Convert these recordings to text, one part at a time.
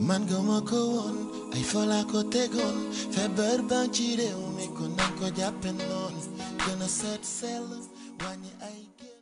man gëma ko woon ay fola ko tegoon feebar baa ci réew mi ko nañ ko jàppe noonu gën a seet sell wàññi ay génn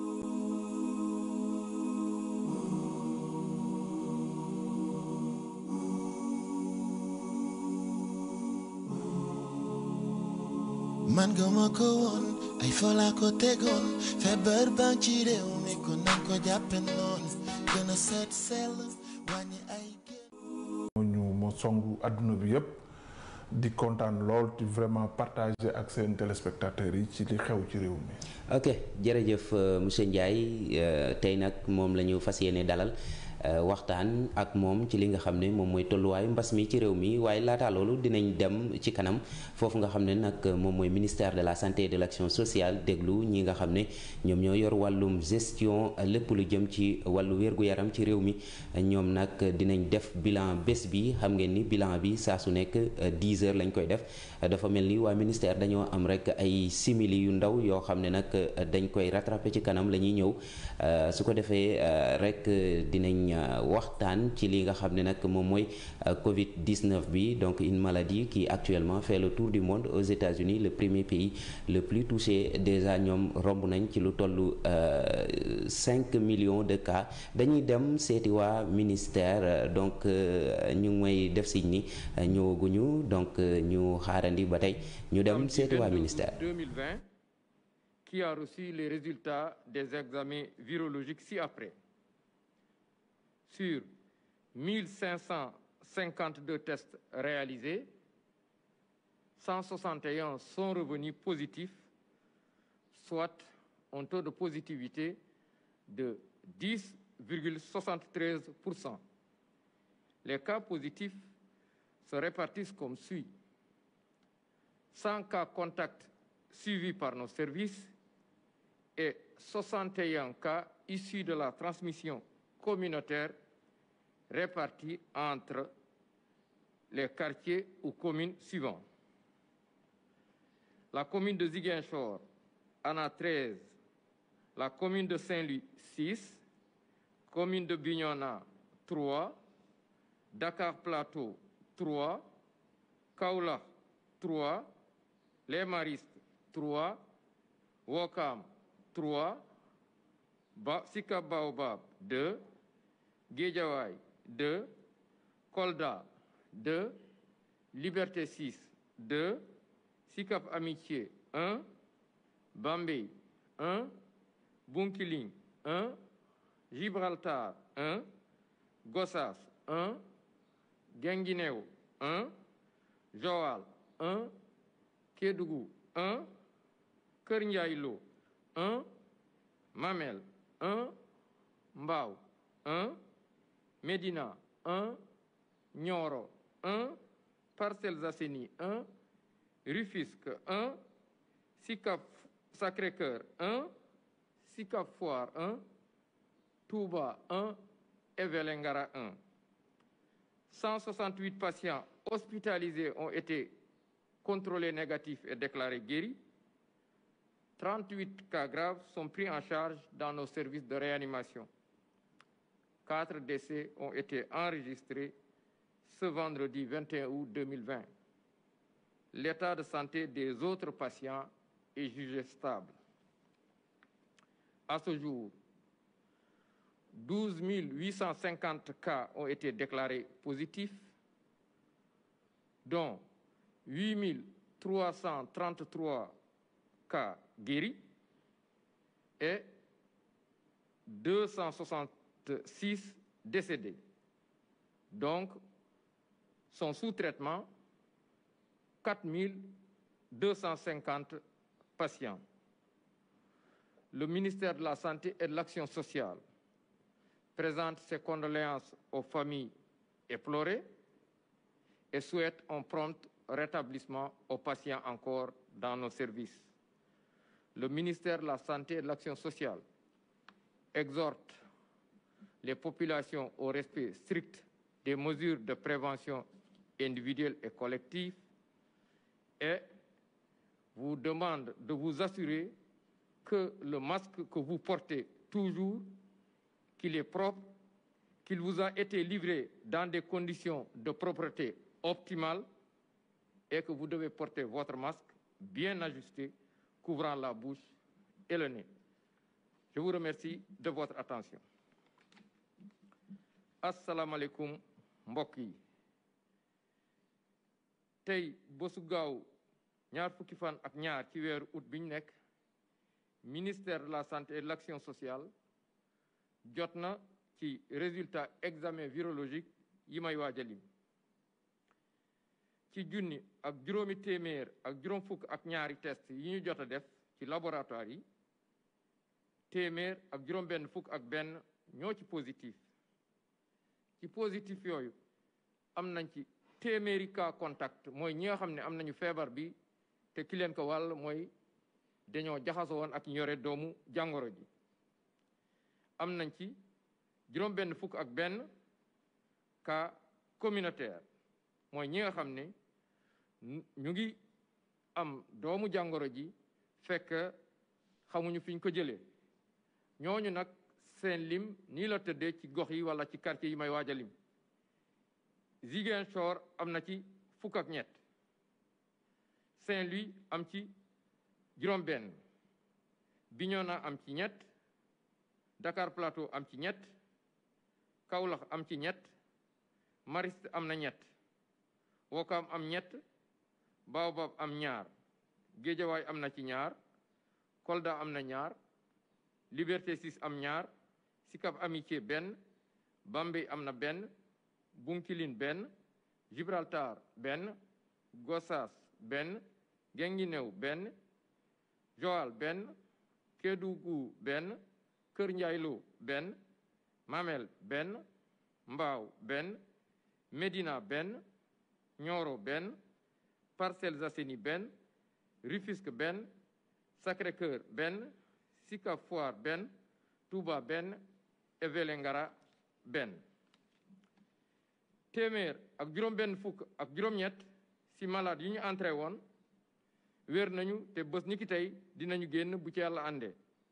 man gëma ko woon ay fola ko tegoon feebar baa ci réew mi ko nañ ko jàppe noonu gën a seet sell wàññi ay génn ñu moo songu adduna bi yëpp di kontaan lool di vraiment partager ak seen téléspectateurs yi ci li xew ci réew mi. ok jërëjëf monsieur Ndiaye tey nag moom la ñu fas yéene dalal waxtaan ak moom ci li nga xam ne moom mooy tolluwaayu mbas mi ci réew mi waaye laataa loolu dinañ dem ci kanam foofu nga xam ne nag moom mooy ministère de la santé et de l'action sociale déglu ñi nga xam ne ñoom ñoo yor wàllum gestion lépp lu jëm ci wàllu wér-gu-yaram ci réew mi ñoom nag dinañ def bilan bés bi xam ngeen ni bilan bi saa su nekk 10 heures lañ koy def dafa mel ni waa ministère dañoo am rek ay simili yu ndaw yoo xam ne nag dañ koy rattraper ci kanam la ñuy ñëw su ko defee rek dinañ waxtaan ci li nga xam ne nag moom mooy Covid 19 bi donc une maladie qui actuellement fait le tour du monde aux États-Unis le premier pays le plus touché déjà ñoom romb nañ ci lu tollu 5 millions de cas dañuy dem seeti waa ministère donc ñu ngi may def siñ ni ñëwaguñu donc ñu xaarandi ba tey ñu dem seeti waa ministère. 2020 qui a reçu les résultats des examens virologiques ci-après. Sur 1552 tests réalisés, 161 sont revenus positifs, soit un taux de positivité de 10,73%. Les cas positifs se répartissent comme suit. 100 cas contacts suivis par nos services et 61 cas issus de la transmission communautaire répartis entre les quartiers ou communes suivants. La commune de Ziguinchor en a 13, la commune de Saint-Louis 6, commune de Bignona 3, Dakar Plateau 3, Kaula 3, Les Maristes 3, Wokam 3, ba Sika Baobab 2, Guédiawaye 2, Kolda 2, Liberté 6 2, Sikap Amitié 1, Bambey 1, Bunkiling 1, Gibraltar 1, Gossas 1, Guinguinéo 1, Joal 1, Kédougou 1, Kër Ndiaye Lo 1, Mamel 1, Mbao 1, Médina 1, Nioro 1, Parcelles Assainies 1, Rufisque 1, Sicap Sacré-Cœur 1, Sicap Foire 1, Touba 1 et Vélingara 1. 168 patients hospitalisés ont été contrôlés négatifs et déclarés guéris. 38 cas graves sont pris en charge dans nos services de réanimation. Quatre décès ont été enregistrés ce vendredi 21 août 2020. L'état de santé des autres patients est jugé stable. À ce jour, 12 850 cas ont été déclarés positifs, dont 8 333 cas guéris et 266 décédés. Donc, sont sous traitement 4 250 patients. Le ministère de la Santé et de l'Action sociale présente ses condoléances aux familles éplorées et souhaite un prompt rétablissement aux patients encore dans nos services. Le ministère de la Santé et de l'Action sociale exhorte les populations au respect strict des mesures de prévention individuelle et collective et vous demande de vous assurer que le masque que vous portez toujours, qu'il est propre, qu'il vous a été livré dans des conditions de propreté optimales et que vous devez porter votre masque bien ajusté, couvrant la bouche et le nez. Je vous remercie de votre attention. asalaamaaleykum mbokk yi tey bésu gaaw ñaar fukki fan ak ñaar ci weeru août bi ñu nekk ministère de la santé et de l'action sociale jot na ci résultat examen virologique yi may waaj a lim ci junni ak juróomi téeméer ak juróom fukk ak ñaari test yi ñu jot a def ci laboratoire yi téeméer ak juróom benn fukk ak benn ñoo ci positif ci positif yooyu am nañ ci téeméeri cas contact mooy ñi nga xam ne am nañu feebar bi te ki leen ko wàll mooy dañoo jaxasoo woon ak ñore doomu jàngoro ji am nañ ci juróom benn fukk ak benn cas communautaire mooy ñi nga xam ne ñu ngi am doomu jàngoro ji fekk xamuñu fiñ ko jëlee ñooñu nag seen lim nii la tëddee ci gox yi wala ci quartier yi may waaj a lim Ziguinchor am na ci fukk ak ñett Saint-Louis am ci juróom benn Bignona am ci ñett Dakar Plateau am ci ñett Kaolack am ci ñett Mariste am na ñett Wokam am ñett Baobab am ñaar Géejawaay am na ci ñaar Kolda am na ñaar Liberté 6 am ñaar Sicap Amitié benn Bambey am na benn Bunkiling benn Gibraltar benn Gossas benn Guinguinéo benn Joal benn Kédougou benn Kër Ndiaylo benn Mamel benn Mbao benn Médina benn Nioro benn Parcelles Assainies benn Rufisque benn Sacré-Cœur benn Sicap Foire benn Touba benn et Vélingara benn téeméer ak juróom benn fukk ak juróom-ñett ci malade yi ñu entré woon wér nañu te bés ni ki tey dinañu génn bu ci yàlla àndee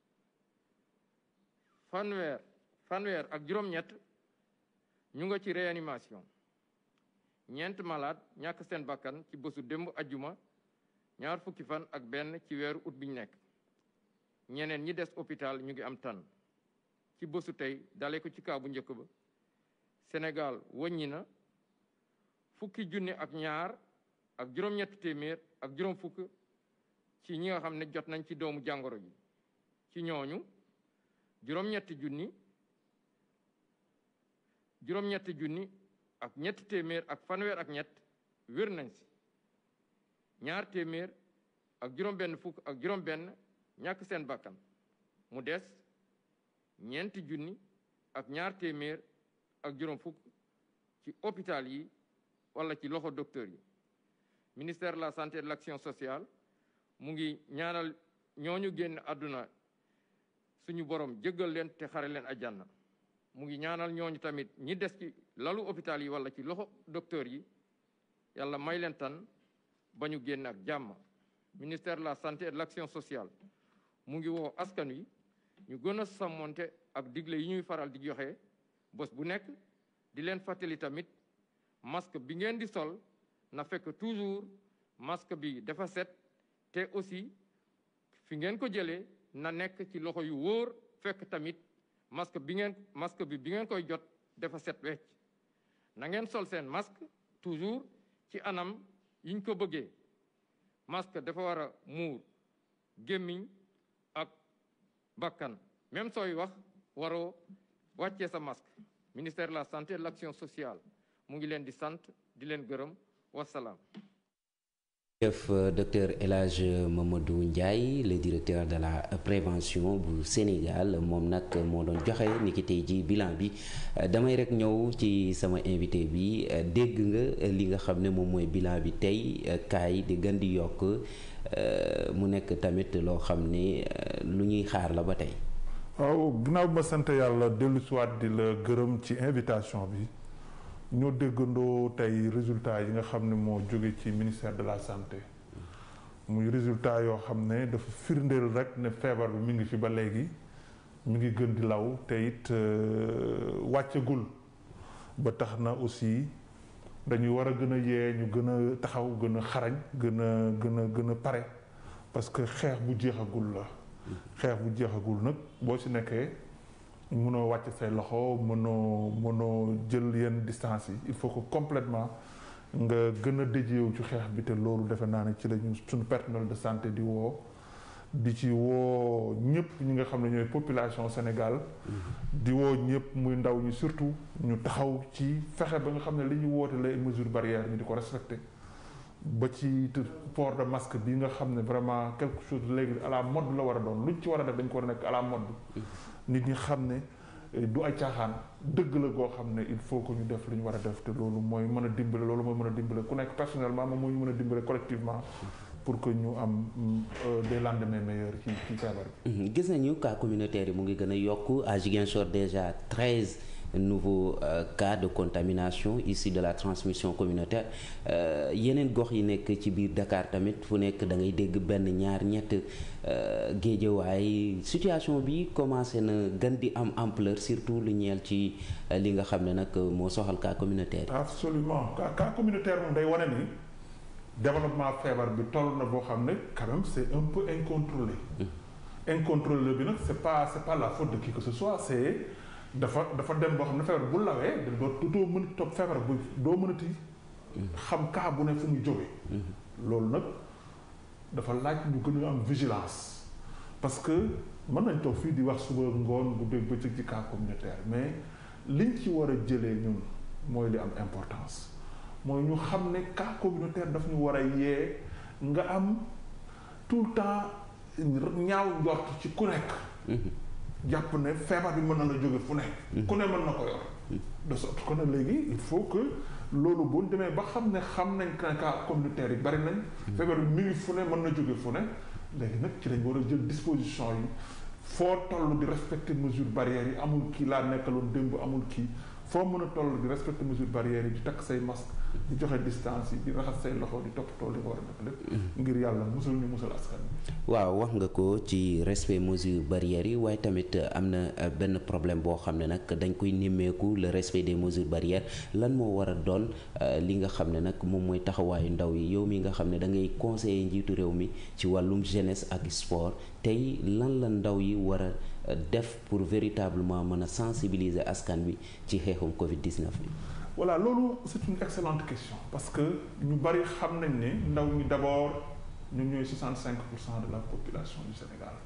fanweer fanweer ak juróom-ñett ñu nga ci réanimation ñeent malade ñàkk seen bakkan ci bésu démb ajjuma ñaar fukki fan ak benn ci weeru ut bi ñu nekk ñeneen ñi des hôpital ñu ngi am tan ci bésu tey dale ko ci kaa bu njëkk ba Sénégal wàññi na fukki junni ak ñaar ak juróom-ñett téeméer ak juróom fukk ci ñi nga xam ne jot nañ ci doomu jàngoro ji ci ñooñu juróom-ñetti junni juróom-ñetti junni ak ñetti téeméer ak fanweer ak ñett wér nañ si ñaar téeméer ak juróom-benn fukk ak juróom-benn ñàkk seen bakkan mu des ñeenti junni ak ñaar téeméer ak juróom fukk ci hôpital yi wala ci loxo docteur yi ministère de la santé et de l'action sociale mu ngi ñaanal ñooñu génn àdduna suñu borom jéggal leen te xare leen àjjana mu ngi ñaanal ñooñu tamit ñi des ci lalu hôpital yi wala ci loxo docteur yi yàlla may leen tan ba ñu génn ak jàmm ministère de la santé et de l'action sociale mu ngi woo askan wi ñu gën a sàmmonte ak digle yi ñuy faral di joxe bés bu nekk di leen fàttali tamit masque bi ngeen di sol na fekk toujours masque bi dafa set te aussi fi ngeen ko jëlee na nekk ci loxo yu wóor fekk tamit masque bi ngeen masque bi bi ngeen koy jot dafa set wecc na ngeen sol seen masque toujours ci anam yiñ ko bëggee masque dafa war a muur gémmiñ ak bakkan même sooy wax waroo wàccee sa masque ministère de la santé et de l'action sociale mu ngi leen di sant di leen gërëm wasalaam jëf docteur El Hadj Mamadou Ndiaye le directeur de la prévention bu Sénégal moom nag moo doon joxe ni ki tey ji bilan bi damay rek ñëw ci sama invité bi dégg nga li nga xam ne moom mooy bilan bi tey kaay di gën di yokk mu nekk tamit loo xam ne lu ñuy xaar la ba tey waaw ginnaaw ma sant yàlla dellu siwaat di la gërëm ci invitation bi ñoo déggandoo tey résultat yi nga xam ne moo jóge ci ministère de la santé muy résultat yoo xam ne dafa firndeel rek ne feebar bi mi ngi fi ba léegi mi ngi gën di law te it wàccagul ba tax na aussi dañuy war a gën a yee ñu gën a taxaw gën a xarañ gën a gën a gën a pare parce que xeex bu jeexagul la xeex bu jeexagul nag boo ci nekkee mënoo wàcc say loxo mënoo mënoo jël yenn distance yi il faut que complètement nga gën a déjeewu ci xeex bi te loolu defe naa ne ci la ñu suñu personnel de santé di woo di ci woo ñëpp ñi nga xam ne ñooy population Sénégal di woo ñëpp muy ndaw ñi surtout ñu taxaw ci fexe ba nga xam ne li ñu woote les mesures barrières ñu di ko respecté ba ci port de masque bi nga xam ne vraiment quelque chose léegi à la mode la war a doon luñ ci war a def dañ ko war a nekk à la mode nit ñi xam ne du ay caaxaan dëgg la goo xam ne il faut que ñu def lu ñu war a def te loolu mooy mën a dimbale loolu mooy mën a dimbale ku nekk personnellement moom moo ñu mën a dimbale collectivement pour que ñu am des lendemains meilleurs ci ci feebar bi. gis nañu cas communautaire yi mu ngi gën a yokk à Ziguinchor déjà treize nouveaux euh, cas de contamination issus de la transmission communautaire yeneen gox yi nekk ci biir Dakar tamit fu nekk da ngay dégg benn ñaar ñett géejawaay situation bi commencé na gën di am ampleur surtout lu ñeel ci li nga xam ne nag moo soxal cas communautaire yi. absolument cas cas communautaire moom day wane ni. développement feebar bi toll na boo xam ne quand même c'est un peu incontrôlé incontrôlé bi nag c'est pas c'est pas la faute de qui que ce soit c'est dafa dafa dem boo xam ne feebar bu lawee da doo doo mën a topp feebar bu doo mënati xam cas bu ne fu muy jóge loolu nag dafa laaj ñu gën a am vigilance parce que mën nañ toog fii di wax suba ngoon bu dégg bëccëg ci cas communautaire mais liñ ci war a jëlee ñun mooy li am importance mooy ñu xam ne cas communautaire daf ñu war a yee nga am tout le temps ñaaw njort ci ku nekk jàpp ne feebar bi mën na la jóge fu nekk ku ne mën na ko yor de sorte que ne léegi il faut que loolu bu demee ba xam ne xam nañ que cas communautaire yi bari nañ feebar bi mi ngi fu ne mën na jóge fu ne léegi nag ci lañ war a jël disposition yi foo toll di respecter mesures barrières yi amul kii laa nekkaloon démb amul kii foo mën a toll di respecter mesures barrières yi di takk say masque di joxe distance yi di raxas say loxo di toppatoo li nga war a def lépp ngir yàlla musal ñu musal askan bi waaw wax nga ko ci respect mesures barrières yi waaye tamit am na benn problème boo xam ne nag dañ koy nimmeeku le respect des mesures barrières lan moo war a doon li nga xam ne nag moom mooy taxawaayu ndaw yi yow mi nga xam ne da ngay conseiller njiitu réew mi ci wàllum jeunesse ak sport tey lan la ndaw yi war a def pour véritablement mën a sensibiliser askan bi ci xeexum Covid 19 bi. voilà loolu c'est une excellente question parce que ñu bari xam nañ ne ndaw ñi d'abord ñoom ñooy 65 pour cent de la population du Sénégal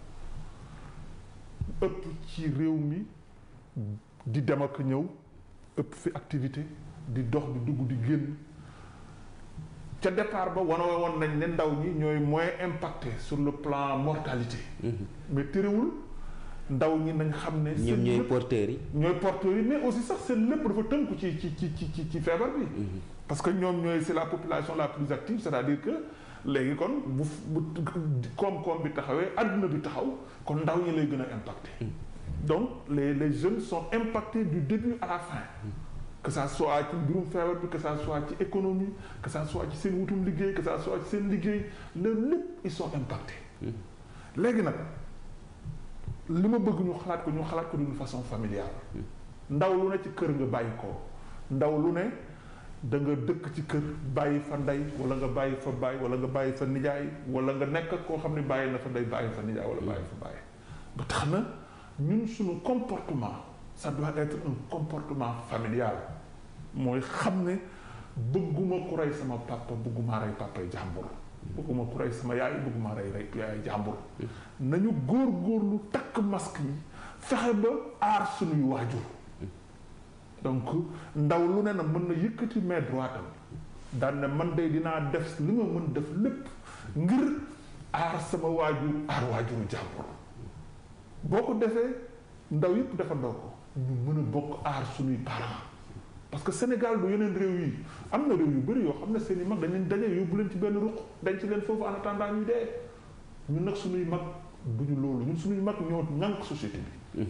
ëpp ci réew mi di dem ak ñëw ëpp fi activité di dox di dugg di génn ca départ ba wane woon nañ ne ndaw ñi ñooy moins impacté sur le plan mortalité. mais terewul. ndaw ñi nañ xam ne. ñoom ñooy porteurs yi. ñooy porteurs yi mais aussi sax seen lépp dafa tënku ci ci ci ci ci feebar bi. parce que ñoom ñooy c'est la population la plus active c'est-à-dire que léegi kon bu bu koom-koom bi taxawee adduna bi taxaw kon ndaw ñi lay gën a impacté. donc les les jeunes sont impactés du début à la fin. que ça soit ci mbirum feebar bi que ça soit ci économie que ça soit ci seen wutum liggéey que ça soit ci seen liggéey loolu lépp ils sont impactés. léegi nag. li ma bëgg ñu xalaat ko ñu xalaat ko d'une façon familiale ndaw lu ne ci kër nga bàyyi ko ndaw lu ne da nga dëkk ci kër bàyyi fa ndey wala nga bàyyi fa bàyyi wala nga bàyyi fa nijaay wala nga nekk ak koo xam ne bàyyi na fa ndey bàyyi fa nijaay wala bàyyi fa bàyyi ba tax na ñun suñu comportement ça doit être un comportement familial mooy xam ne bëgguma ku rey sama papa bëgguma rey papay jàmbur bëgguma ku rey sama yaay bëgguma rey rey yaay jàmbur nañu góor-góorlu takk masque yi fexe ba aar suñuy waajur donc ndaw lu ne na mën na yëkkati main droite am daan ne man de dinaa def li ma mën def lépp ngir aar sama waajur aar waajuru jàmbur boo ko defee ndaw yëpp defandoo ko ñu mën a bokk aar suñuy parents parce que Sénégal du yeneen réew yi am na réew yu bëri yoo xam ne seen i mag dañ leen daje yóbbu leen ci benn ruq denc leen foofu en attendant ñuy dee ñun nag suñuy mag duñu loolu ñun suñuy mag ñoo ñànk société bi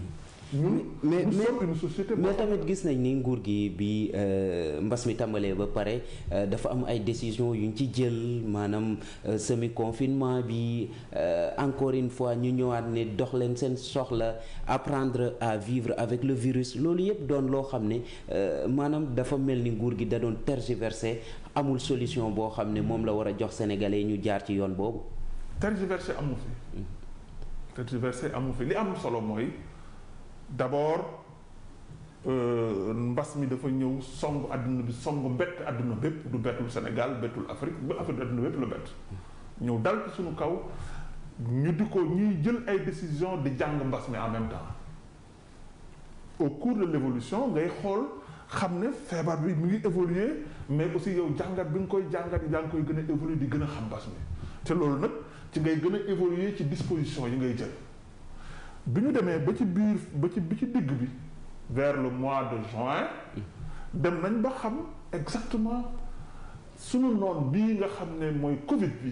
ñun mais nous mais sommes une société mais tamit gis nañ ni nguur gi bi euh, mbas mi tàmbalee ba pare euh, dafa am ay décisions yu ñu ci jël maanaam semi confinement bi euh, encore une fois ñu ñëwaat ne dox leen seen soxla apprendre à vivre avec le virus loolu yëpp doon loo xam ne euh, maanaam dafa mel ni nguur gi da doon tergiverser amul solution boo xam ne moom la war a jox sénégalais ñu jaar ci yoon boobu. tergiversé amu fi tergiversé amu fi li am solo mooy d'abord euh, mbas mi dafa ñëw song àdduna bi song bett àdduna bépp du bettul Sénégal bettul Afrique ba Afrique àdduna bépp la bett ñëw dal ci suñu kaw ñu di ko ñuy jël ay décision di jàng mbas mi en même temps au cours de l'évolution ngay xool xam ne feebar bi mu ngi évoluer mais aussi yow jàngat bi nga koy jàngat yaa ngi koy gën a évoluer di gën a xam mbas mi te loolu nag ci ngay gën a évoluer ci disposition yi ngay jël bi ñu demee ba ci biir ba ci bi ci digg bi vers le mois de juin dem nañ ba xam exactement sunu noon bii nga xam ne mooy Covid bi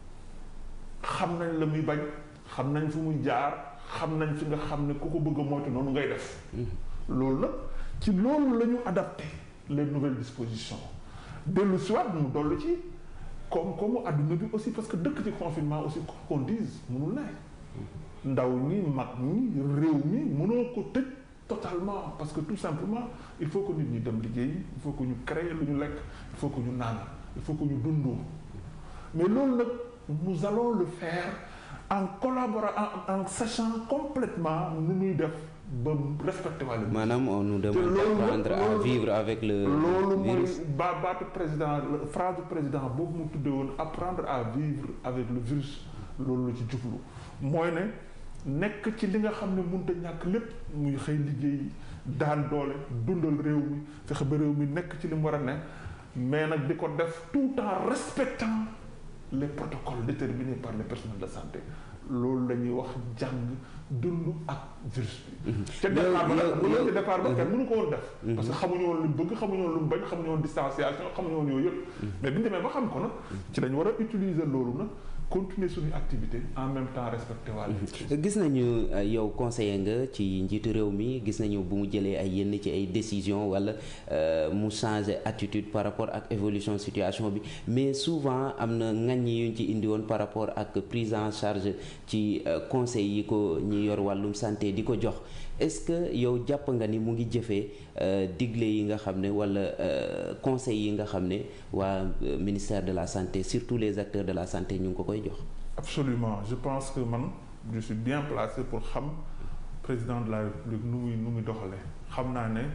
xam nañ la muy bañ xam nañ fu muy jaar xam nañ fi nga xam ne ku ko bëgg a moytu noonu ngay def loolu nag ci loolu la ñu adapté les nouvelles dispositions dellu siwaat mu dollu ci comme comme adduna bi aussi parce que dëkk ci confinement aussi qu'on dise mënul ne ndaw ñi mag ñi réew mi mënoo ko tëj totalement parce que tout simplement il faut que nit ñi dem liggéey il faut que ñu créer lu ñu lekk il faut que ñu naan il faut que ñu dundoo mais loolu nag nous allons le faire en collaborant en, en sachant complètement nu ñuy def ba respecter wàllu maanaam on nous demande loolu d'apprendre à loolu- vivre avec le loolu mooy virus. ba baatu président la- phrase du président boobu mu tuddee woon apprendre à vivre avec le virus loolu la ci jublu mooy ne nekk ci li nga xam ne mënut a ñàkk lépp muy xëy liggéey daan doole dundal réew mi fexe ba réew mi nekk ci li mu war a ne mais nag di ko def tout en respectant les protocoles déterminés par les personnels de santé loolu la ñuy wax jàng dund ak virus bi. ca départ ba nag bu ci départ ba kenn mënu ko woon def. parce que xamuñu woon lu mu bëgg xamuñu woon lu mu bañ xamuñu woon distanciation xamuñu woon yooyu yëpp. mais bi ñu demee ba xam ko nag ci lañ war a utiliser loolu nag continuer suñu activité en même temps respecter wàll. gis nañu euh, yow conseiller nga ci njiitu réew mi gis nañu bu mu jëlee ay yenn ci ay décisions wala euh, mu changer attitude par rapport ak évolution situation bi mais souvent am na ŋaññi yuñ ci indi woon par rapport ak prise en charge ci euh, conseil yi ko ñi yor wàllum santé di ko jox est-ce que yow jàpp nga ni mu ngi jëfee euh, digle yi nga xam ne wala euh, conseil yi nga xam ne waa euh, ministère de la santé surtout les acteurs de la santé ñu ngi ko koy jox. absolument je pense que man je suis bien placé pour xam président de la république nu muy nu muy doxalee xam naa ne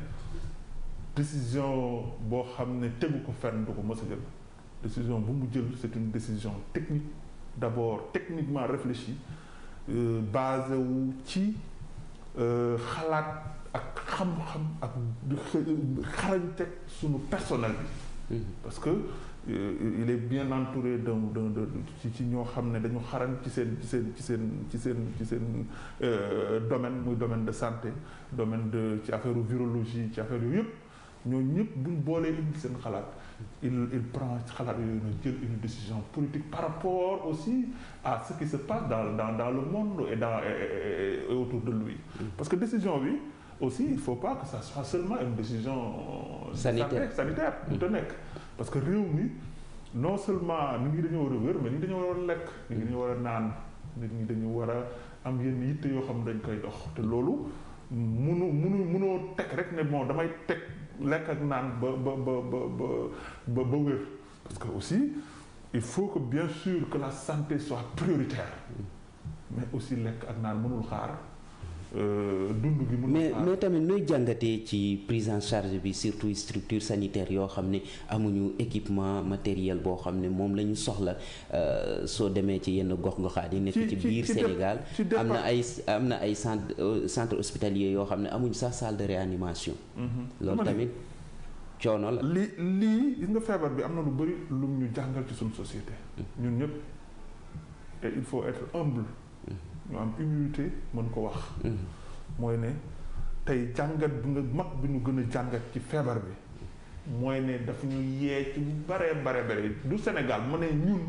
décision boo xam ne tegu ko fenn du ko mës a jël décision bu mu jël c'est une décision technique d'abord techniquement réfléchie euh, basé wu ci euh, xalaat ak xam-xam ak di xe- xarañte sunu personnel bi parce que euh, il est bien entouré d'un d'un de ci ci ñoo xam ne dañu xarañ ci seen ci seen ci seen ci seen ci seen euh, domaine muy domaine de santé domaine de ci affaire virologie ci affaire yooyu yëpp ñooñu ñëpp buñ boolee indi seen xalaat il il prend xalaat yooyu na jël une décision politique par rapport aussi à ce qui se passe dans dans dans le monde et dans et, et- et autour de lui parce que décision bi aussi il faut pas que ça soit seulement une décision de Sanitaire. santé, sanitaire bu te nekk parce que réew mi non seulement nit ñi dañoo war a wér mais nit ñi dañoo war a lekk nit ñi dañu war a naan nit ñi dañu war a am yenn yitte yoo xam ne dañ koy dox te loolu munu munu munoo teg rek ne bon damay teg lekk ak naan ba ba ba ba ba ba ba wér parce que aussi il faut que bien sûr que la santé soit prioritaire mais aussi lekk ak naan mënul xaar euh, dund gi mënul mais xaar mais tamit nooy jàngatee ci prise en charge bi surtout structure sanitaire yoo xam ne amuñu équipement matériel boo xam ne moom la ñu soxla euh, soo demee ci yenn gox-goxaat yi nekk Ci- ci ci- biir ci dé- Sénégal ci am na départ- ay am na ay centre euh, centre hospitalier yoo xam ne amuñu sax salle de réanimation Mhm. loolu Dama ne- tamit coono la li lii gis nga feebar bi am na lu bëri lu ñu jàngal ci suñu société ñun ñëpp et il faut être humble ñu am humilité mën ko wax Mhm. mooy ne tey jàngat bi nga mag bi ñu gën a jàngat ci feebar bi mooy ne daf ñu yee ci bu bare bare bare du Sénégal mu ne ñun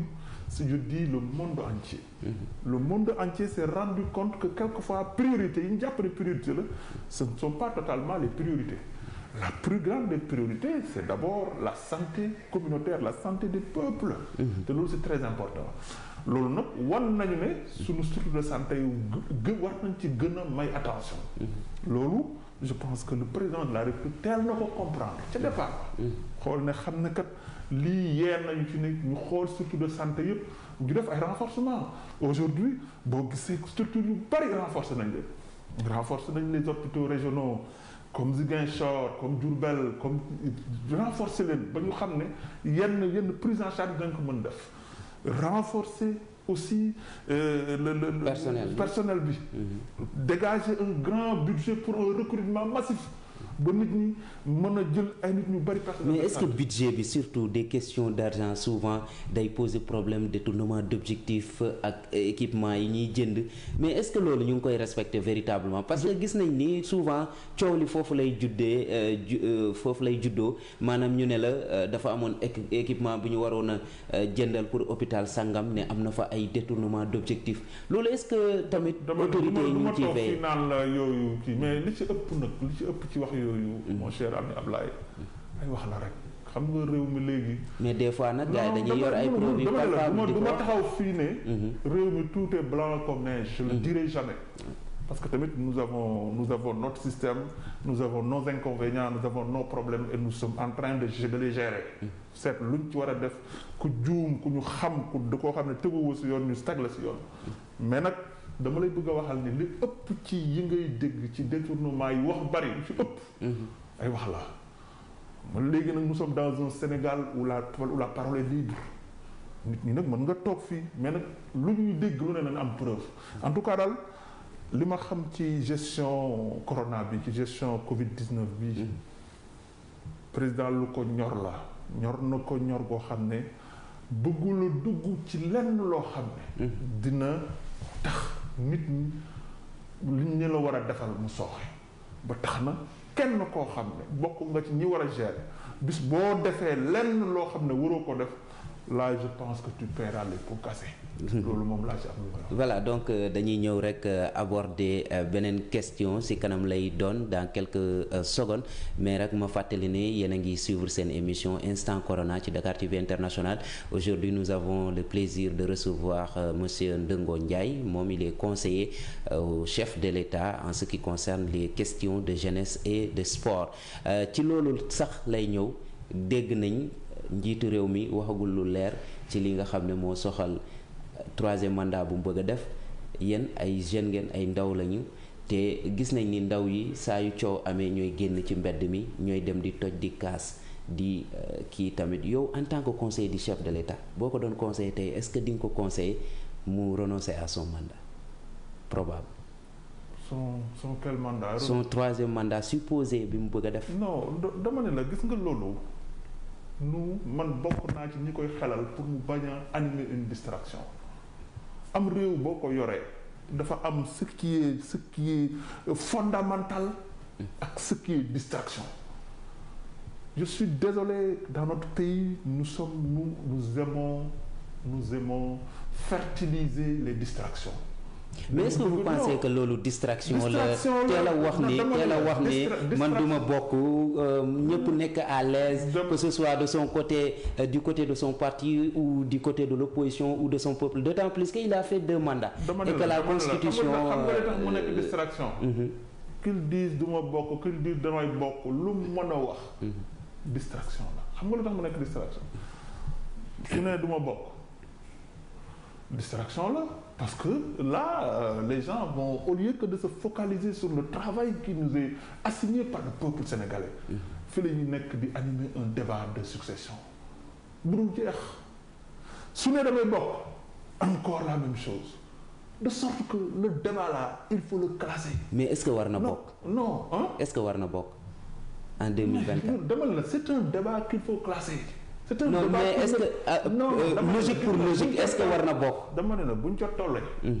si je dis le monde entier le monde entier s'est rendu compte que quelquefois priorité yi ñu jàpp ne priorité la ce ne sont pas totalement les priorités la plus grande des priorités c'est d'abord la santé communautaire la santé des peuples te loolu c'est très important loolu nag wan nañu ne suñu structure de santé yu gë war nañ ci gën a may attention loolu je pense que le président de la République teel na ko comprendre ca départ xool ne xam ne kat lii yee nañu ci ne ñu xool structure de santé yëpp ñu def ay renforcement aujourd'hui boo gisee structure yu bari renforcé nañ leen renforcé nañ les hôpitaux régionaux comme Ziguinchor comme Diourbel comme renforcer leen ba ñu xam ne yenn yenn prise en charge dañ ko mën def renforcer aussi euh, le, le, le Personnel. personnel bi dégager un grand budget pour un recrutement massif ba nit ñi mën a jël ay nit ñu bari personnel mais de est-ce que santé. budget bi surtout des questions d'argent souvent day poser problème détournement d'objectifs ak équipement yi ñuy jënd mais est-ce que loolu ñu ngi koy respecter véritablement parce que gis nañ ni souvent coow li foofu lay juddee euh, ju- euh, foofu lay juddoo maanaam ñu ne la euh, dafa amoon équ- équipement bu ñu waroon a euh, jëndal pour hôpital sangam ne am na fa ay détournement d'objectifs loolu est-ce que tamit dama ne autorités yi du ñu ma ngi ciy toog fii veiller naan la yooyu kii mais li ci ëpp nag li ci ëpp ci wax yooyu mon cher ami Ablaye ay wax la rek xam nga réew mi léegi mais des fois nag gars yi Non, dañuy yor ay dama- preuves yu dama ne la, palpables du di ma- ko du ma wax. taxaw fii ne Mhm. réew mi tout est blanc comme neige je le dirai jamais parce que tamit nous avons nous avons notre système nous avons nos inconvénients nous avons nos problèmes et nous sommes en train de de les gérer seet luñ ci war a def ku juum ku ñu xam ku da koo xam ne tëguwoo si yoon ñu stag la si yoon mais nag dama lay bëgg a waxal ni li ëpp ci yi ngay dégg ci détournement yi wax bari lu ci ëpp ay wax la man léegi nag nous sommes dans un Sénégal où la où la parole est libre nit ñi nag mën nga toog fii mais nag lu ñuy dégg lu ne nañ am preuve en tout cas daal li ma xam ci gestion corona bi ci gestion Covid 19 bi président lu ko ñor la ñor na ko ñor goo xam ne bëggula dugg ci lenn loo xam ne dina tax nit ñi liñ ñu la war a defal mu sooxe ba tax na kenn koo xam ne bokk nga ci ñi war a gérer bis boo defee lenn loo xam ne waroo ko def là je pense que tu paieras les pots cassés loolu moom laa ci am lu may wax. voilà donc euh, dañuy ñëw rek euh, aborder euh, beneen question ci kanam lay doon dans quelques euh, secondes mais rek ma fàttali ne yéen a ngi suivre seen émission Instant Corona ci Dakar TV International aujourd'hui nous avons le plaisir de recevoir euh, monsieur Ndongo Ndiaye moom il est conseiller euh, au chef de l'État en ce qui concerne les questions de jeunesse et de sport Euh, ci loolu sax lay ñëw dégg nañ njiitu réew mi waxagul lu leer ci li nga xam ne moo soxal troisième mandat bu mu bëgg a def yéen ay jeunes ngeen ay ndaw lañu te gis nañ ni ndaw yi saa yu coow amee ñooy génn ci mbedd mi ñooy dem di toj di kaas di euh, kii tamit yow en tant que conseiller du chef de l'État boo ko doon conseiller tey est-ce que di nga ko conseiller mu renoncer à son mandat probable son son quel mandat. son troisième mandat supposé bi mu bëgg a def non da- dama ne la gis nga loolu nu man bokk naa ci ñi koy xelal pour mu bañ a animer une distraction am réew boo ko yoree dafa am ce qui est ce qui est fondamental ak ce qui est distraction je suis désolé dans notre pays nous sommes nous nous aimons nous aimons fertiliser les distractions mais est-ce que vous Non. pensez que loolu distraction la Distraction la. teel a wax ni Dama teel a ne wax ni distra- man duma distraction. bokk euh, ñëpp nekk à l'aise Dama- que ce soit de son côté euh, du côté de son parti ou du côté de l'opposition ou de son peuple d'autant plus qu'il a fait deux mandats dama ne et la que la dama ne la constitution xam nga xam nga li tax mu euh, nekk distraction. mhm, qu'ils disent du ma bokk qu'ils disent damay bokk lu mu mën a wax. distraction la xam nga lu tax mu nekk distraction su ne du ma bokk distraction la parce que là euh, les gens vont au lieu que de se focaliser sur le travail qui nous est assigné par le peuple sénégalais fi la ñuy nekk di animer un débat de succession bu dul jeex su ne damay bokk encore la même chose de sorte que le débat là il faut le classer mais est-ce que war na non bokk non hein est-ce que war na bokk en 2024 dama la c'est un débat qu'il faut classer. c'est un non débat mais pour est-ce le- que ah, non euh, dama ne la logique pour gis nga logique buñ ca est-ce que war na bokk dama ne la buñ ca tollee. Mhm.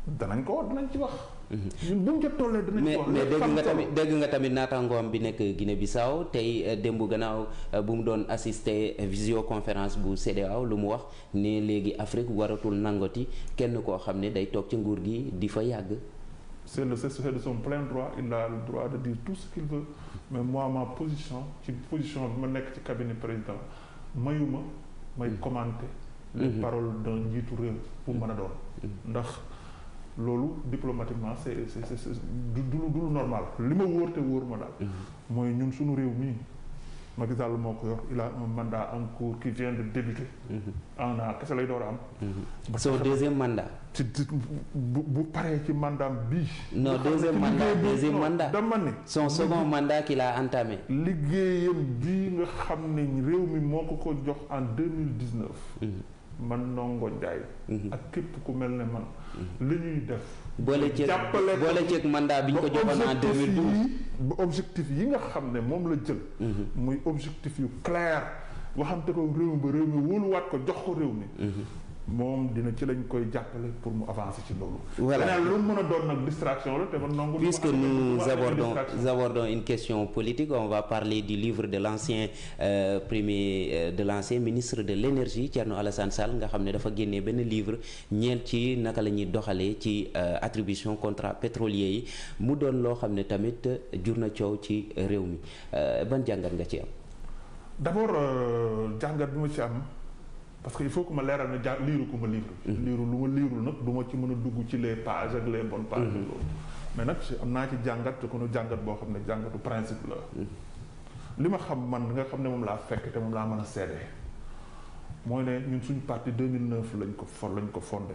danañ ko danañ ci wax. ñun bu ñu ca tollee danañ mais ci wax. mais léegi dégg fan nga toll. tamit dégg nga tamit naataangoom bi nekk Guinée Bissau tey euh, démb gannaaw euh, bu mu doon assister visioconférence bu CEDEAO lu mu wax ne léegi Afrique waratul nangoti kenn koo xam ne day toog ci nguur gi di fa yàgg. c'est le c'est de son plein droit il a le droit de dire tout ce qu'il veut mais moi ma position ci position bi ma nekk ci cabinet président mayuma may commenter les Mhm. paroles d'un njiitu réew pour mën a doon ndax loolu diplomatiquement c'est c'est c'est c'est du du lu du lu normal li ma wóor te wóor ma daal mooy ñun suñu réew mii Macky Sall moo ko yor il a un mandat en cours qui vient de débuter un an kese lay door a am ba son tax- deuxième mandat. ci ci bu bu paree ci mandat bii. Non, nga xam ne deuxième ci mandat, liggéey bi- deuxième non, mandat. dama ne. son second mandat qu'il a entamé. liggéeyam bii nga xam ne réew mi moo ko ko jox en deux mille dix neuf. man Ndongo Ndiaye. ak képp ku mel ne man. li ñuy def. boole ceeg jàppale ko boole ceeg mandat bi ñu ko ba joxoon en objectif 2012. yi ba objectif yi nga xam ne moom la jël. muy objectif yu clair waxante ko réew mi ba réew mi wóoluwaat ko jox ko réew mi. moom dina ci lañ koy jàppale pour mu avancer ci loolu. Voilà. leneen lu mu mën a doon nag distraction la te man nangu. Puisque du ma- du nous ma amee abordons, distraction. abordons une question politique, on va parler du livre de l'ancien euh, premier euh, de l'ancien ministre de l'énergie Thierno Alassane Sall nga xam ne dafa génnee benn livre ñeel ci naka la ñuy doxalee ci euh, attribution contrat pétrolier yi mu doon loo xam ne tamit jur na coow ci réew mi Euh, ban jàngat nga ci am. d'abord euh, jàngat bi ma ci am parce que il faut que ma leeral ne ja liiru ko ma livre bi. liiru lu ma liirul nag du ma ci mën a dugg ci les pages ak les bonnes pages. loolu mais nag ci am naa ci jàngat te ko nu jàngat boo xam ne jàngatu principe la. li ma xam man nga xam ne moom laa fekk te moom laa mën a seede mooy ne ñun suñu parti 2009 lañ ko for lañ ko fondé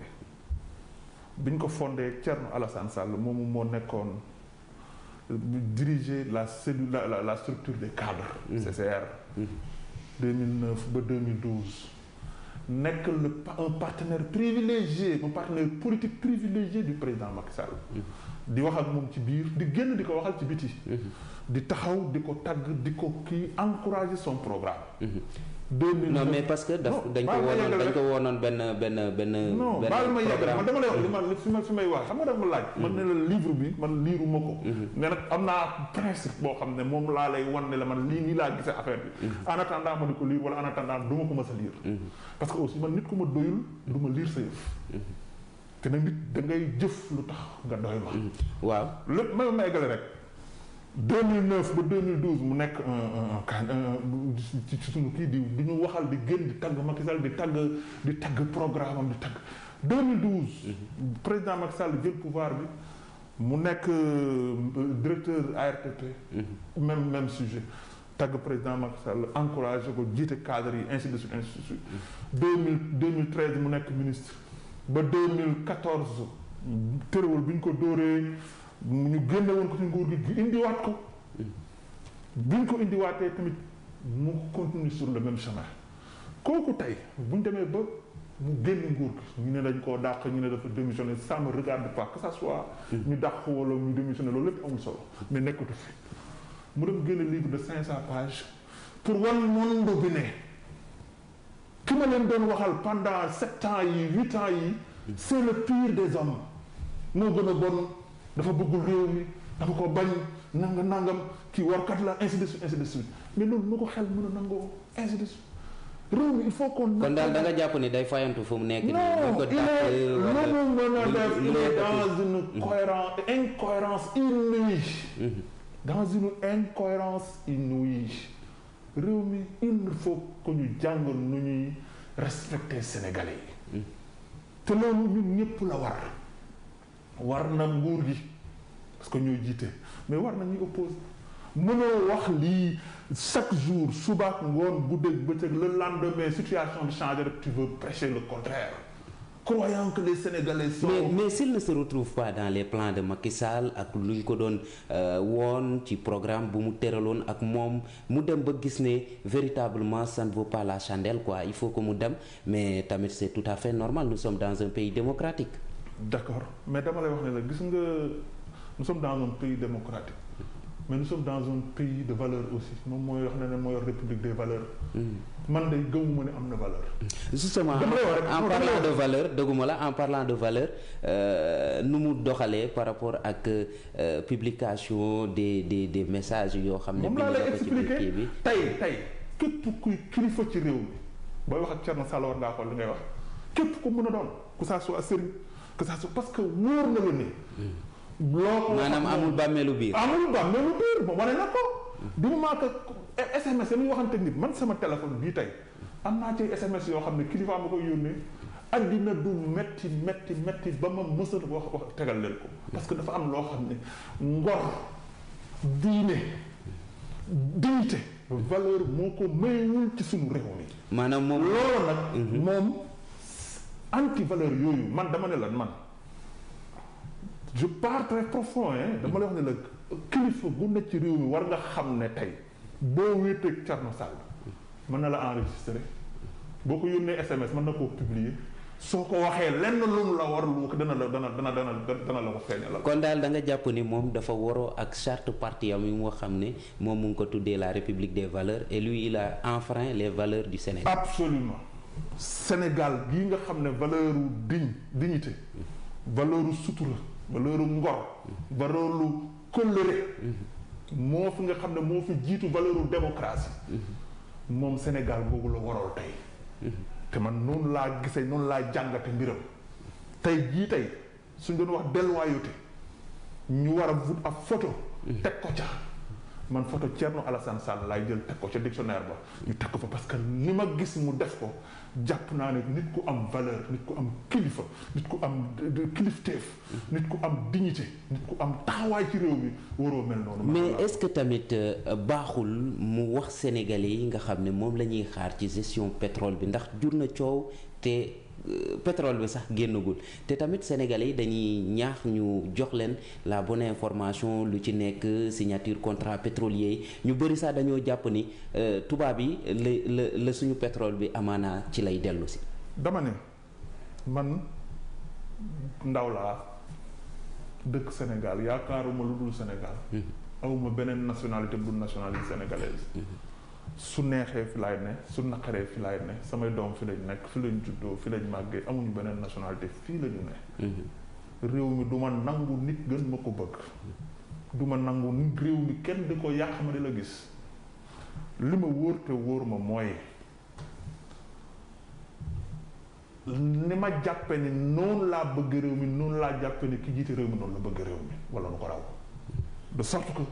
biñ ko fondé Thierno Alassane Sall moomu moo nekkoon euh, diriger la cellule la la, la structure des cadres. CCR. 2009 ba 2012 nekk le pa- un partenaire privilégié un partenaire politique privilégié du président Macky Sall. di wax ak moom ci biir di génn di ko waxal ci biti. di taxaw di ko tagg di ko kii encourager son programme. 2009 non mais parce que daf Non, dañ ko baal ma woonoon yeggale dañ rek. ko woonoon benn benn benn non benn baal ma yeggal man dama lay wax li programme. ma li fi ma fi may wax xam nga dama laaj. man ne la livre bi man liiruma ko. mais nag am naa principe boo xam ne moom laa lay wan ne la man lii nii laa gisee affaire bi. en attendant ma di ko lire wala en attendant du ma ko mës a lire. parce que aussi man nit ku ma doyul du ma lire sa yëf. te nag nit da ngay jëf lu tax nga doy ma. waaw lépp ma ma eggale rek 2009 ba 2012 mu nekk un un un can un ci ci suñu kii di di ñu waxal di gën di tagg Macky Sall di tagg di tagg programme am di tagg 2012. président Macky Sall jël pouvoir bi mu nekk euh, directeur ARTP. même même sujet tagg président Macky Sall encouragé ko jiite cadre yi ainsi de suite ainsi de suite. 2000 2013 mu nekk ministre ba 2014 tërëwal bi ñu ko dóoree. ñu génne woon ko ci nguur gi indiwaat ko bi ñu ko indiwaatee tamit mu continue sur le même chemin kooku tey bu ñu demee ba mu génn nguur gi ñu ne dañ koo dàq ñu ne dafa démissionné ça me regarde pas que ça soit ñu dàq ko wala ñu démissionné loolu lépp amul solo mais nekkatu fi mu dem génne livre de cinq cent pages pour wan monde bi ne ki ma leen doon waxal pendant sept ans yi huit ans yi c'est le pire des hommes moo gën a bon dafa bëggul réew mi dafa ko bañ nanga nangam kii warkat la ainsi de suite ainsi de suite mais loolu nu ko xel mën a nangoo ainsi de suite réew mi il faut qu'on kon daal da nga jàpp ni day fayantu fu mu nekk nii. non bu ko il est dàq lu wala mu mën a lu- def lu il lay est ëpp. dans une cohérence incohérence inouïe dans une incohérence inouïe réew mi il faut que ñu jàng nu ñuy respecter sénégalais yi te loolu ñun ñëpp la war war na nguur gi parce que ñooy jiite mais war na ñuy oppose mënoo wax lii chaque jour subaak ngoon guddeeg bëccëg le lendemain situation bi changé rek tu veux prêcher le contraire croyant que les sénégalais sont mais mais s'il ne se retrouve pas dans les plans de Macky Sall ak lu ñu ko doon euh, woon ci programme bu mu tëraloon ak moom mu dem ba gis ne véritablement ça ne vaut pas la chandelle quoi il faut que mu dem mais tamit c'est tout à fait normal nous sommes dans un pays démocratique. d'accord mais dama lay wax ne la gis nga nous sommes dans un pays démocratique mais nous sommes dans un pays de valeur aussi moom mooy wax ne ne mooy république des valeurs man de gëmuma ne am na valeur justement Dama lay wax rek, en non, dama lay parlant de wax. valeur dëgguma la en parlant de valeur euh, nu mu doxalee par rapport ak euh, publication des des des messages yoo xam ne moom laa bind lay na ko ci biir kii expliquer bi tey tey képp kuy kilifa ci réew mi booy wax ak Thierno Sall war ngaa xool li ngay wax képp ku mën a doon que ça soit sëriñ que ça soit parce que wóor na la ni loo ko wax maanaam ak amul moom- bàmmeelu biir amul ba mais lu biir moom wane na ko du moment que SMS yi muy waxante nit man sama téléphone bii tey am naa ci SMS yoo xam ne kilifa ma koy yónnee addina du metti metti metti ba ma mësat wax wax tegal leen ko parce que dafa am loo xam ne ngor diine dignité valeur moo ko mayewul ci suñu réew mi maanaam moom loolu nag moom anti valeur yooyu man dama ne la man je pars très profond hein dama lay wax ne la kilifa gu nekk ci réew mi war nga xam ne tey boo wéeteeg Thierno Sall mën na la enregistrer boo ko yónnee SMS mën na koo publier soo ko waxee lenn lu mu la war lu dana la dana dana dana dana la ko feeñalal. kon daal da nga jàpp ni moom dafa waroo ak charte parti am yi moo xam ne moom mu ngi ko tuddee la république des valeurs et lui il a enfreint les valeurs du Sénégal absolument Sénégal gii nga xam ne valeur u digne dignité valeur u sutura valeur u ngor valeur u kóllëre moo fi nga xam ne moo fi jiitu valeur u démocratie moom Sénégal googu la warool tey te man noonu laa gisee noonu laa jàngate mbiram tey jii tey suñ doon wax déloyauté ñu war a wut ab photo teg ko ca man photo Thierno Alassane Sall laay jël teg ko ca dictionnaire ba ñu teg ko fa parce que ni ma gis mu def ko jàpp naa ne nit ku am valeur nit ku am kilifa nit ku am de- de kilifteef nit ku am dignité nit ku am taxawaay ci réew mi waroo mel noonu mais est-ce que tamit euh, baaxul mu wax sénégalais yi nga xam ne moom la ñuy xaar ci gestion pétrole bi ndax jur na coow te euh, pétrole bi sax génnagul te tamit sénégalais yi dañuy ñaax ñu jox leen la bonne information lu ci nekk signature contrat pétrolier yi ñu bëri sax dañoo jàpp ni euh, tubaab yi la la la suñu pétrole bi amaana ci lay dellu si. dama ne man ndaw laa dëkk Sénégal yaakaaruma lu dul Sénégal awuma beneen nationalité bu dul nationalité sénégalaise su neexee fi laay ne su naqaree fi laay ne samay doom fi lañ nekk fi lañ juddoo fi lañ màggee amuñu beneen nationalité fii la ñu ne réew mi du ma nangu nit gën ma ko bëgg du ma nangu nit réew mi kenn di ko yàq ma di la gis li ma wóor te wóor ma mooy ni ma jàppe ni noonu laa bëgg réew mi noonu laa jàppe ni ki jiite réew mi noonu la bëgg réew mi wala nu ko raw de sorte que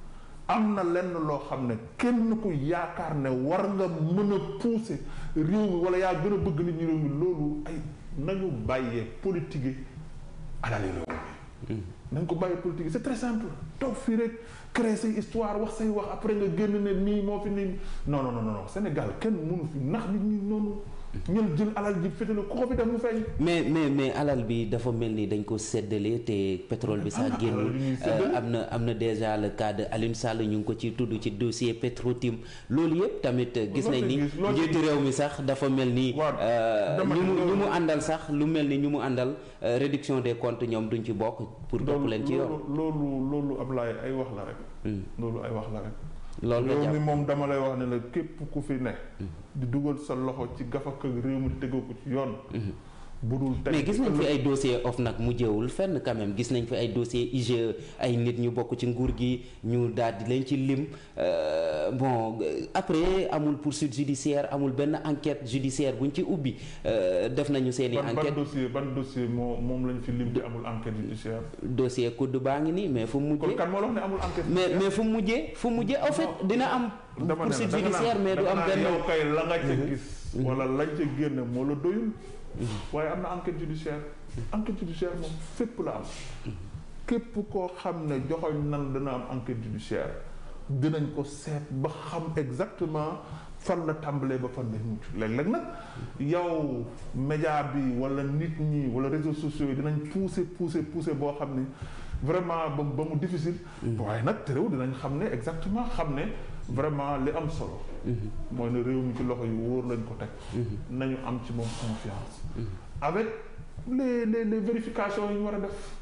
am na lenn loo xam ne kenn ku yaakaar ne war nga mën a pousser réew mi wala yaa gën a bëgg nit ñi réew mi loolu ay nañu bàyyee politique yi alali réew mi nañ ko bàyyee politique yi c'est très simple toog fii rek créer say histoire wax say wax après nga génn ne nii moo fi nii non non non non Sénégal kenn mënu fi ndax nit ñi noonu ñël jël alal ji féetale ku ko fi def mu feeñ mais mais mais alal bi dafa mel ni dañ ko séddale te pétrole bi am sax na génnul alal yu ñuy Euh, séddale. am na am na déjà le cas de Alioune Sall ñu ngi ko ci tudd ci dossier Petrotim loolu yëpp tamit gis loo nañ ci ni gis, loo ci njiitu réew mi sax dafa mel ni Waaw, euh, dama ñu ne mu loolu- ñu mu àndal sax lu mel ni ñu mu àndal euh, réduction des comptes ñoom duñ ci bokk pour topp leen ci yoon loolu loolu loolu Ablaye ay wax la rek Hmm. loolu ay wax la rek loolu nga réew mi jàpp moom dama lay wax ne la képp ku fi ne di dugal sa loxo ci gafaka réew mi tegoo ko ci yoon bu dul teg mais gis nañ fi ay dossier of nag mujjewul fenn quand même gis nañ fi ay dossier IGE ay nit ñu bokk ci nguur gi ñu daal di leen ci lim euh, bon euh, après amul poursuite judiciaire amul benn enquête judiciaire buñ ci ubbi euh, def nañu seeni ban ban enquête dossier ban dossier moo moom lañ fi lim te amul enquête judiciaire dossier kudd baa ngi nii mais fu mu kon mujjee kan moo la wax ne amul enquête mais judiciaire mais fu mu mujjee fu mu mujjee en fait dina am dama ne la poursuite da nga judiciaire naan- mais du da nga am naan benn yow kay la nga ca gis wala lañ ca génne moo la doyul waaye am na enquête judiciaire enquête judiciaire moom fépp la am képp koo xam ne joxoñ nan dana am enquête judiciaire dinañ ko seet ba xam exactement fan la tàmbalee ba fan la mucc léeg-léeg nag yow média bi wala nit ñi wala réseaux sociaux yi dinañ pousser pousser pousser boo xam ni vraiment ba ba mu difficile waaye nag te réew dinañ xam ne exactement xam ne vraiment li am solo mooy ne réew mi ci loxo yu wóor lañ ko teg nañu am ci moom confiance avec les les les vérifications yi ñu war a def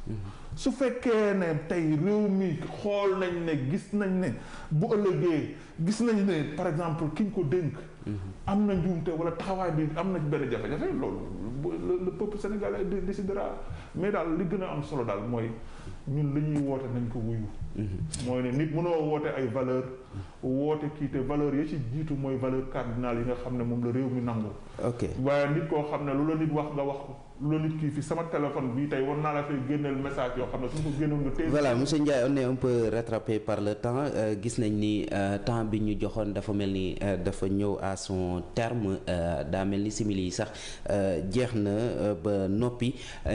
su fekkee ne tey réew mi xool nañ ne gis nañ ne bu ëllëgee gis nañ ne par exemple ki ñu ko dénk am na njuumte wala taxawaay bi am na benn jafe-jafe loolu le peuple sénégalais décidera mais daal li gën a am solo daal mooy ñun li ñuy woote nañ ko wuyu mooy ne nit mënoo woote ay valeur woote kii te valeur yi ci jiitu mooy valeur cardinal yi nga xam ne moom la réew mi nangu ok waaye nit koo xam ne lu la nit wax nga wax ko lu la nit kii fi sama téléphone bii tey war naa la fay génneel message yoo xam ne suñ ko génnoon nga téye voilà monsieur Ndiaye on est un peu rattrapé par le temps gis nañ ni temps bi ñu joxoon dafa mel ni dafa ñëw à son terme daa mel ni simili yi sax jeex na ba noppi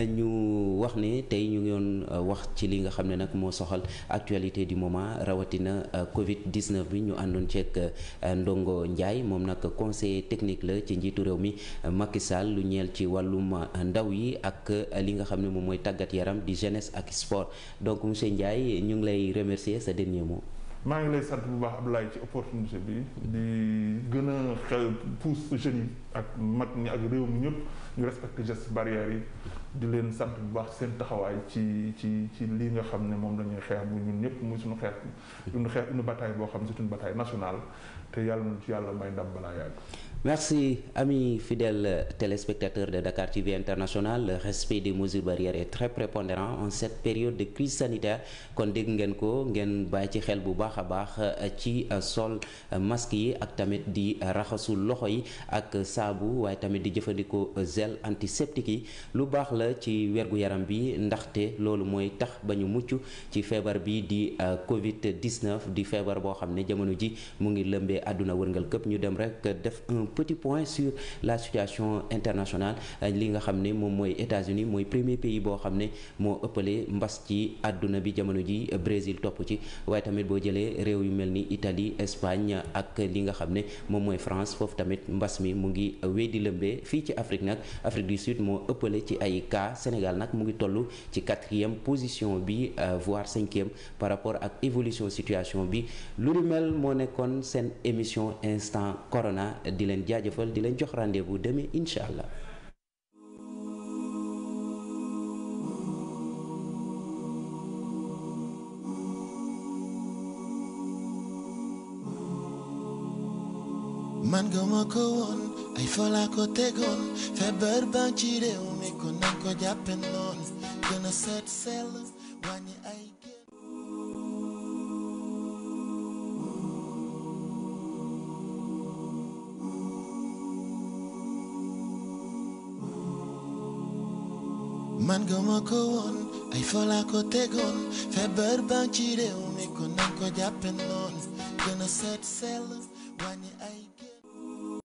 ñu wax ne tey ñu ngi doon wax ci li nga xam ne nag moo soxal actualité du moment rawatina Covid 19 bi ñu àndoon ceeg Ndongo Ndiaye moom nag conseiller technique la ci njiitu réew mi Macky Sall lu ñeel ci wàllum ndaw yi ak li nga xam ne moom mooy tàggat yaram di jeunesse ak sport donc monsieur Ndiaye ñu ngi lay remercier sa dernier mot. maa ngi lay sant bu baax Abdoulaye ci opportunité bi di gën a xel pousse jeunes yi ak mag ñi ak réew mi ñëpp ñu respecté gestes barrières yi di leen sant bu baax seen taxawaay ci ci ci lii nga xam ne moom la ñuy xeex bu ñun ñëpp muy suñu xeex une xeex une bataille boo xam ne c'est une bataille nationale te yàlla na ci yàlla may ndam balaa yàgg. Merci, amis fidèles téléspectateurs de Dakar TV International. Le respect des mesures barrières est très prépondérant en cette période de crise sanitaire. kon dégg ngeen ko ngeen bàyyi ci xel bu baax a baax ci sol masque yi ak tamit di raxasu loxo yi ak saabu waaye tamit di jëfandikoo gel antiseptique yi lu baax la ci wergu yaram bi ndaxte loolu mooy tax ba ñu mucc ci feebar bi di Covid 19 di feebar boo xam ne jamono ji mu ngi lëmbee àdduna wërngal këpp ñu dem rek def un petit point sur la situation internationale li nga xam ne moom mooy États-Unis mooy premier pays boo xam ne moo ëppale mbas ci àdduna bi jamono ji Brésil topp ci waaye tamit boo jëlee réew yu mel ni Italie Espagne ak li nga xam ne moom mooy France foofu tamit mbas mi mu ngi wéy di lëmbee fii ci Afrique nag Afrique du Sud moo ëppale ci ay cas Sénégal nag mu ngi toll ci quatrième position bi voire cinquième par rapport ak évolution situation bi lu ni mel moo nekkoon seen émission instant corona di leen jaajëfal di leen jox rendez-vous demain incha allah. man gëma ko woon ay fola ko tegoon feebar baa ci réew mi ko nañ ko jàppe noon gën a seet sell wàññi ay génn man gëma ko woon ay fola ko tegoon feebar baa ci réew mi ko nañ ko jàppe noon gën a seet sell wàññi